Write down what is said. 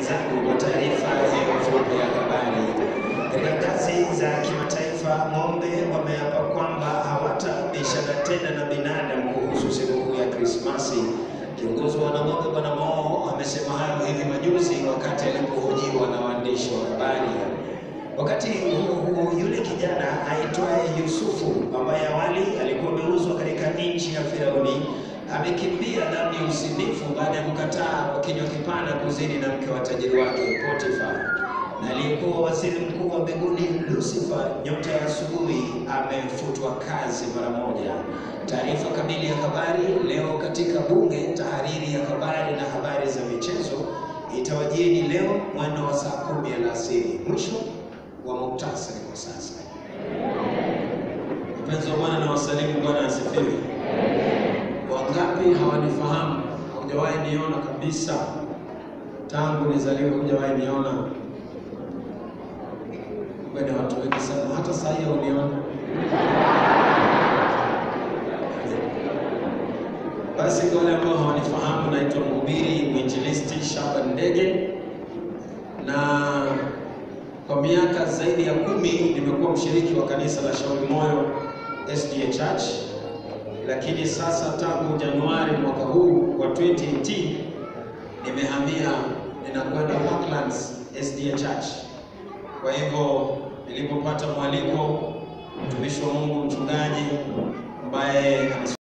wenzangu kwa taarifa hiyo fupi ya habari. Katika ngazi za kimataifa, ng'ombe wameapa kwamba hawatabishana tena na binadamu kuhusu sikukuu ya Krismasi. Kiongozi wa wanang'ombe Bwana Moo amesema hayo hivi majuzi wakati alipohojiwa na waandishi wa habari. Wakati huo huo, yule kijana aitwaye Yusufu ambaye awali alikuwa ameuzwa katika nchi ya Firauni amekimbia dhambi ya usinifu baada ya kukataa kwa kinywa kipana kuzini na mke wa tajiri wake Potifa. Na aliyekuwa waziri mkuu wa mbinguni Lucifer, nyota ya asubuhi, amefutwa kazi mara moja. Taarifa kamili ya habari leo katika Bunge, tahariri ya habari na habari za michezo itawajieni leo mwendo wa saa kumi alasiri. Mwisho wa muktasari kwa sasa. Mpenzi wa Bwana na wasalimu, Bwana asifiwe. Wangapi hawanifahamu? Hujawahi niona kabisa tangu nizaliwe, hujawahi niona. Kumbe ni watu wengi sana, hata saa hii uniona. Basi kwa wale ambao hawanifahamu, naitwa mhubiri mwinjilisti Shaban Ndege na kwa miaka zaidi ya kumi nimekuwa mshiriki wa kanisa la Shauri Moyo SDA Church, lakini sasa tangu Januari mwaka huu wa 2018 nimehamia, ninakwenda Parklands SDA Church. Kwa hivyo nilipopata mwaliko, mtumishi wa Mungu mchungaji ambaye